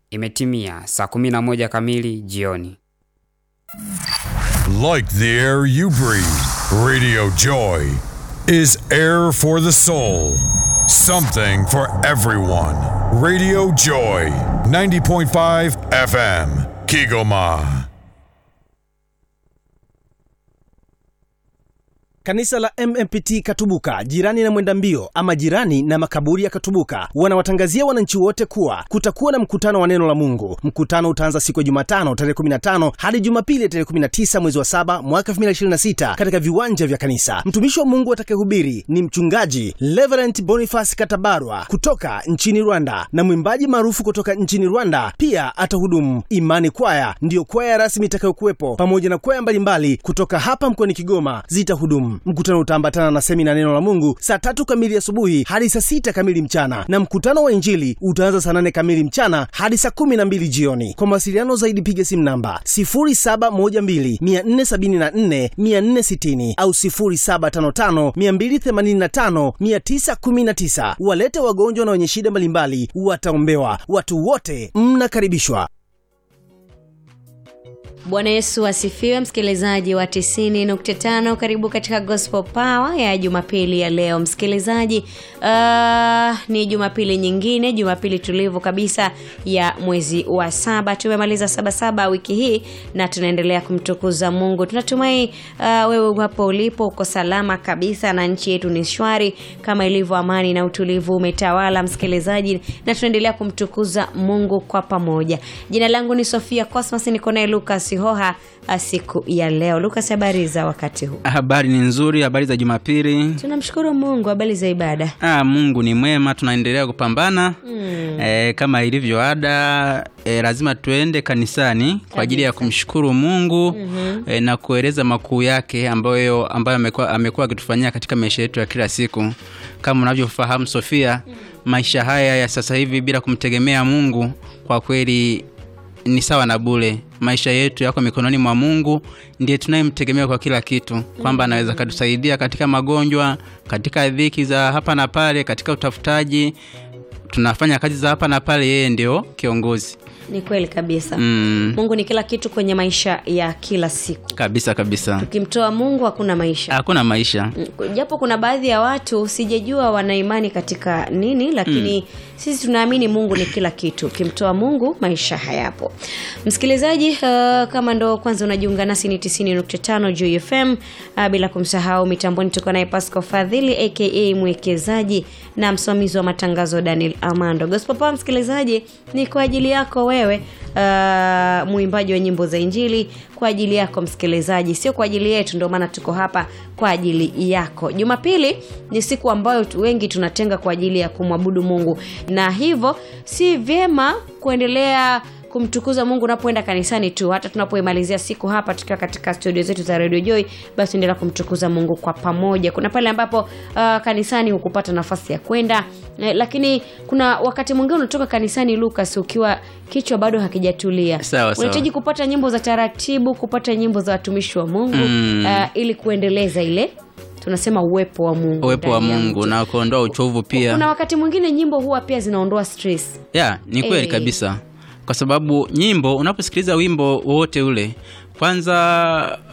Imetimia saa 11 kamili jioni. Like the air you breathe, Radio Joy is air for the soul. Something for everyone. Radio Joy, 90.5 FM, Kigoma. Kanisa la MMPT Katubuka, jirani na mwenda mbio ama jirani na makaburi ya Katubuka, wanawatangazia wananchi wote kuwa kutakuwa na mkutano wa neno la Mungu. Mkutano utaanza siku ya Jumatano tarehe 15 hadi Jumapili tarehe 19 mwezi wa saba mwaka 2026 katika viwanja vya kanisa. Mtumishi wa Mungu atakayehubiri ni mchungaji Reverend Boniface Katabarwa kutoka nchini Rwanda na mwimbaji maarufu kutoka nchini Rwanda pia atahudumu. Imani Kwaya ndiyo kwaya rasmi itakayokuwepo pamoja na kwaya mbalimbali kutoka hapa mkoani Kigoma zitahudumu. Mkutano utaambatana na semina neno la Mungu saa tatu kamili asubuhi hadi saa sita kamili mchana, na mkutano wa Injili utaanza saa nane kamili mchana hadi saa kumi na mbili jioni. Kwa mawasiliano zaidi piga simu namba 0712474460 au 0755285919. Walete wagonjwa na wenye shida mbalimbali, wataombewa. Watu wote mnakaribishwa. Bwana Yesu asifiwe, msikilizaji wa 90.5. Karibu katika Gospel Power ya Jumapili ya leo msikilizaji. Uh, ni Jumapili nyingine, Jumapili tulivu kabisa ya mwezi wa saba. Tumemaliza saba saba wiki hii na tunaendelea kumtukuza Mungu. Tunatumai uh, wewe hapo ulipo uko salama kabisa na nchi yetu ni shwari kama ilivyo, amani na utulivu umetawala msikilizaji, na tunaendelea kumtukuza Mungu kwa pamoja. Jina langu ni Sofia Cosmas, niko naye Lucas Hoha siku ya leo. Lucas, habari za wakati huu? Habari ni nzuri, habari za Jumapili. Tunamshukuru Mungu. Habari za ibada? Ah, Mungu ni mwema, tunaendelea kupambana mm. E, kama ilivyo ada e, lazima tuende kanisani kwa ajili ya kumshukuru Mungu mm-hmm. e, na kueleza makuu yake ambayo ambayo amekuwa amekuwa akitufanyia katika maisha yetu ya kila siku. Kama unavyofahamu Sofia, mm. maisha haya ya sasa hivi bila kumtegemea Mungu kwa kweli ni sawa na bure. Maisha yetu yako mikononi mwa Mungu, ndiye tunayemtegemea kwa kila kitu, kwamba anaweza katusaidia katika magonjwa, katika dhiki za hapa na pale, katika utafutaji, tunafanya kazi za hapa na pale, yeye ndio kiongozi. Ni kweli kabisa Mm. Mungu ni kila kitu kwenye maisha ya kila siku. Kabisa kabisa, Tukimtoa Mungu hakuna maisha. hakuna maisha. Mm, japo kuna baadhi ya watu sijajua wana imani katika nini, lakini sisi tunaamini Mungu ni kila kitu. Ukimtoa Mungu maisha hayapo. Msikilizaji, uh, kama ndo kwanza unajiunga nasi ni 90.5 Joy FM, uh, bila kumsahau mitamboni tuko naye Pascal Fadhili aka mwekezaji na msimamizi wa matangazo Daniel Amando. Gospel Power msikilizaji, ni kwa ajili yako wewe uh, mwimbaji wa nyimbo za Injili, kwa ajili yako msikilizaji, sio kwa ajili yetu. Ndio maana tuko hapa kwa ajili yako. Jumapili ni siku ambayo tu- wengi tunatenga kwa ajili ya kumwabudu Mungu, na hivyo si vyema kuendelea kumtukuza Mungu unapoenda kanisani tu, hata tunapoimalizia siku hapa tukiwa katika studio zetu za Radio Joy, basi endelea kumtukuza Mungu kwa pamoja. Kuna pale ambapo uh, kanisani hukupata nafasi ya kwenda eh, lakini kuna wakati mwingine unatoka kanisani Lucas, ukiwa kichwa bado hakijatulia, Sawa, sawa. unahitaji kupata nyimbo za taratibu, kupata nyimbo za watumishi wa Mungu Mm. uh, ili kuendeleza ile tunasema uwepo wa Mungu, Uwepo wa ndani ya Mungu mtu. na kuondoa uchovu pia. Kuna wakati mwingine nyimbo huwa pia zinaondoa stress. ya ni kweli Eh. kabisa kwa sababu nyimbo unaposikiliza wimbo wowote ule kwanza